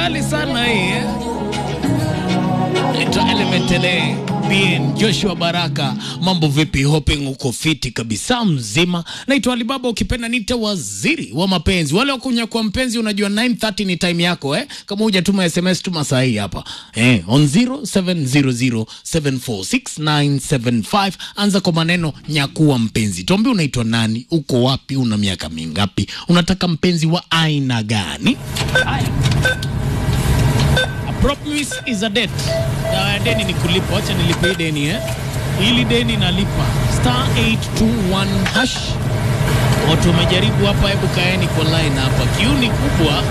kali sana hii eh? Naitwa Elementele BN Joshua Baraka, mambo vipi? Hoping uko fiti kabisa mzima. Naitwa Alibaba, ukipenda nite waziri wa mapenzi. Wale wakunya kwa mpenzi, unajua 9:30 ni time yako eh? Kama hujatuma SMS tuma saa hii hapa eh, on 0700746975 anza kwa maneno nyakuwa mpenzi. Tuambie unaitwa nani, uko wapi, una miaka mingapi, unataka mpenzi wa aina gani? Haya. A promise is a debt. Dawa ya deni ni kulipa. Wacha nilipe hii deni eh. Hili deni nalipa. Star 821 hash. Watu wamejaribu hapa, hebu kaeni kwa line hapa. Kiu ni kubwa.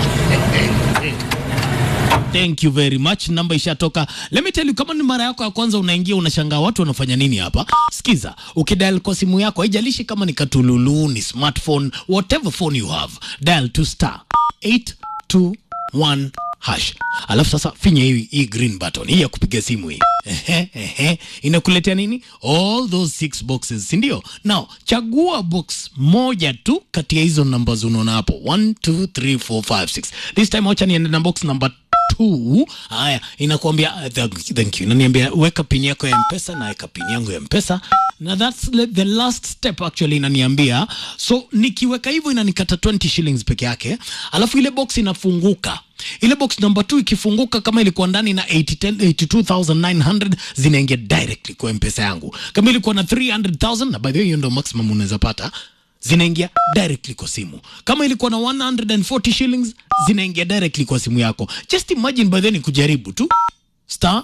Thank you very much. Namba ishatoka. Let me tell you, kama ni mara yako ya kwanza unaingia, unashangaa watu wanafanya nini hapa. Sikiza, ukidial kwa simu yako, haijalishi kama ni katululu, ni smartphone, whatever phone you have, dial to star 821 hash. Alafu sasa finya hii hii green button hii ya kupiga simu hii. Ehe, ehe. Inakuletea nini? All those six boxes, si ndio? Now, chagua box moja tu kati ya hizo numbers unaona hapo. 1 2 3 4 5 6. This time wacha niende na box number two. Haya, inakuambia uh, thank, thank you. Inaniambia weka pin yako ya Mpesa na weka pin yangu ya Mpesa na that's the, the last step actually inaniambia. So nikiweka hivyo inanikata 20 shillings peke yake, alafu ile box inafunguka. Ile box number 2 ikifunguka, kama ilikuwa ndani na 80 82900 zinaingia directly kwa Mpesa yangu. Kama ilikuwa na 300000 na by the way hiyo ndio maximum unaweza pata zinaingia directly kwa simu. Kama ilikuwa na 140 shillings zinaingia directly kwa simu yako. Just imagine by then kujaribu tu star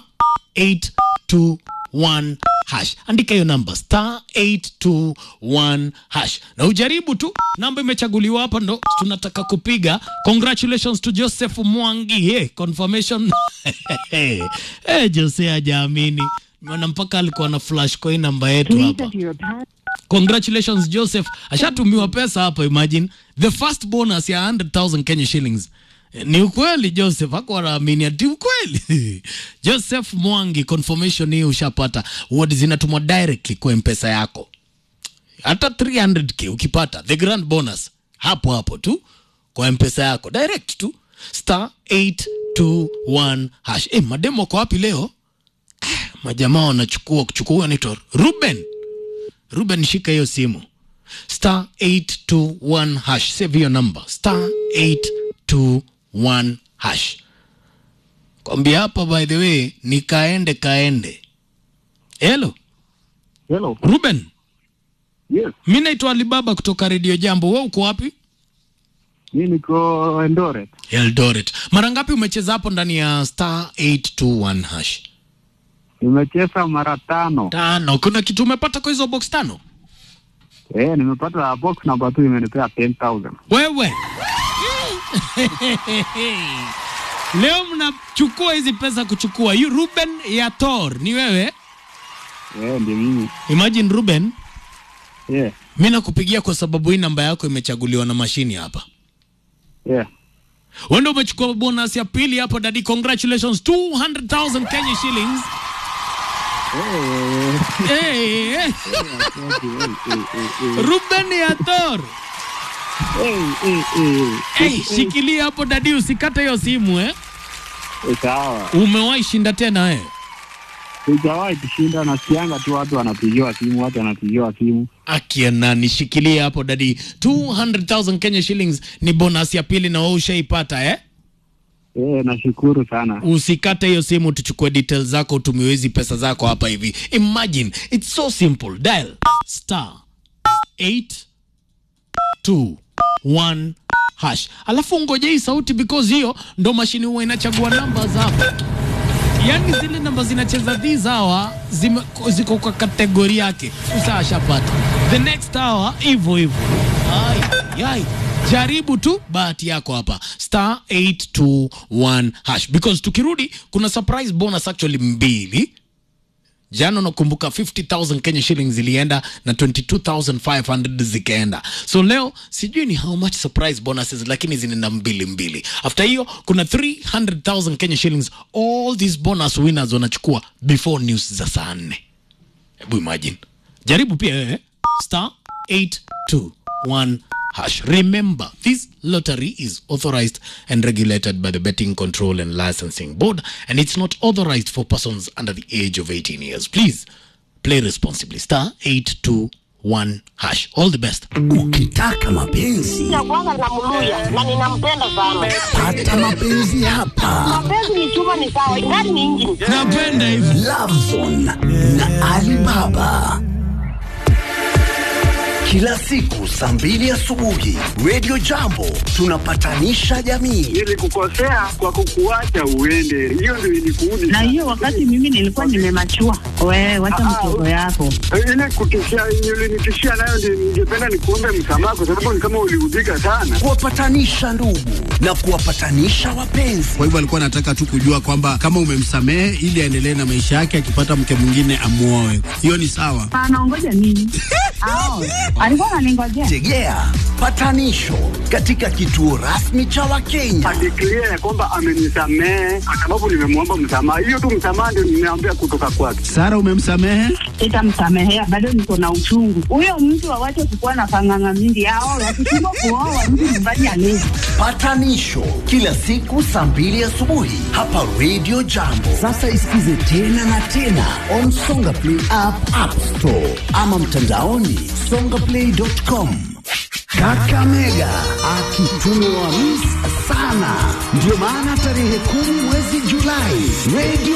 821 hash, andika hiyo namba star 821 hash na ujaribu tu. Namba imechaguliwa hapa, ndo tunataka kupiga. Congratulations to Joseph Mwangi. Hey, confirmation hey, Jose hajaamini maana mpaka alikuwa na flash coin namba yetu hapa. Congratulations Joseph, ashatumiwa pesa hapa. Imagine the first bonus ya 100,000 Kenya shillings. Eh, Ni ukweli Joseph, hakuwa anaamini ati ukweli. Joseph Mwangi, confirmation hii ushapata. Word zinatumwa directly kwa mpesa yako, hata 300k ukipata the grand bonus hapo hapo tu kwa mpesa yako direct tu, star 821 hash. Eh, mademo kwa wapi leo? Majamaa wanachukua kuchukua, anaitwa Ruben Ruben, shika hiyo simu star 821 hash, save hiyo number star 821 hash. Kwambia hapa, by the way, ni kaende kaende. Hello Hello. Ruben, Yes. mi naitwa Alibaba kutoka Radio Jambo. Wewe uko wapi? Mi niko Eldoret. Eldoret. Mara ngapi umecheza hapo ndani ya star 821 hash? Nimecheza mara tano. Tano. Kuna kitu umepata kwa hizo box tano? Eh, nimepata box number 2 imenipea 10,000. Wewe leo mnachukua hizi pesa kuchukua. You Ruben Yator ni wewe? Eh, ndio mimi. Imagine Ruben, Eh, mi nakupigia kwa sababu hii namba yako imechaguliwa na mashini hapa. eh. Wewe ndio umechukua bonus ya pili hapo dadi, congratulations 200,000 Kenya shillings. Eh, Hey, hey. eh, eh, eh, Ruben Yator. eh, eh, eh. Hey, shikilia hapo dadi, usikate hiyo simu eh. Eh, Sawa. Umewahi shinda tena eh? Sijawahi kushinda, nasikianga tu watu wanapigiwa simu, watu wanapigiwa simu. Akia nani, shikilia hapo dadi. 200,000 Kenya shillings ni bonus ya pili na wewe ushaipata eh? Eh, nashukuru sana. Usikate hiyo simu, tuchukue details zako, utumiwe hizi pesa zako hapa hivi. Imagine it's so simple, dial star 821 hash, alafu ngoja hii sauti, because hiyo ndo mashini huwa inachagua namba hapa. Yaani zile namba zinacheza these hour zime, ziko kwa kategori yake. Sasa ashapata the next hour hivyo hivyo. Ai, ai. Jaribu tu bahati yako hapa star 821 hash because tukirudi kuna surprise bonus actually mbili jana unakumbuka 50000 Kenya shillings zilienda na 22500 zikaenda so leo sijui ni how much surprise bonuses lakini zinaenda mbili mbili after hiyo kuna 300000 Kenya shillings all these bonus winners wanachukua before news za saa nne hebu imagine jaribu pia wewe star 821 hash. Remember, this lottery is authorized and regulated by the Betting Control and Licensing Board, and it's not authorized for persons under the age of 18 years. Please play responsibly. Star 821 hash. All the best. Ukitaka mapenzi Nakuanga namluya na ninampenda sana. pata mapenzi hapa. Mapenzi ni chuma ni sawa, ingani ni injini. Napenda hivi. Lovezone na Alibaba. Kila siku saa mbili asubuhi Radio Jambo tunapatanisha jamii. Nilikukosea kwa kukuacha uende, hiyo ndio ilikuudi. na hiyo wakati mimi nilikuwa nimemachua. Wewe wacha mchezo yako. ile kutishia ulinitishia nayo, ndio ningependa nikuombe msamaha, kwa sababu ni kama uliudhika sana. Kuwapatanisha ndugu na kuwapatanisha wapenzi. Kwa hivyo alikuwa anataka tu kujua kwamba kama umemsamehe ili aendelee na maisha yake, akipata mke mwingine amuoe. Hiyo ni sawa. Anaongoja nini? Ao, alikuwa ananingojea. Tegea patanisho katika kituo rasmi cha Wakenya. Adeklia ya kwamba amenisamehe kwa sababu nimemwomba msamaha. Hiyo tu msamaha ndio nimeambia kutoka kwake. Sara, umemsamehe? Sitamsamehea, bado niko na uchungu. Huyo mtu awache kukuwa na panganga mingi. Ao, wakishindwa kuoa mtu nyumbani alezi. Patanisho kila siku saa mbili asubuhi hapa Radio Jambo. Sasa isikize tena na tena on Songa Play app, App Store ama mtandaoni songaplay.com. Kakamega akitumiwa mis sana, ndio maana tarehe kumi mwezi Julai Radio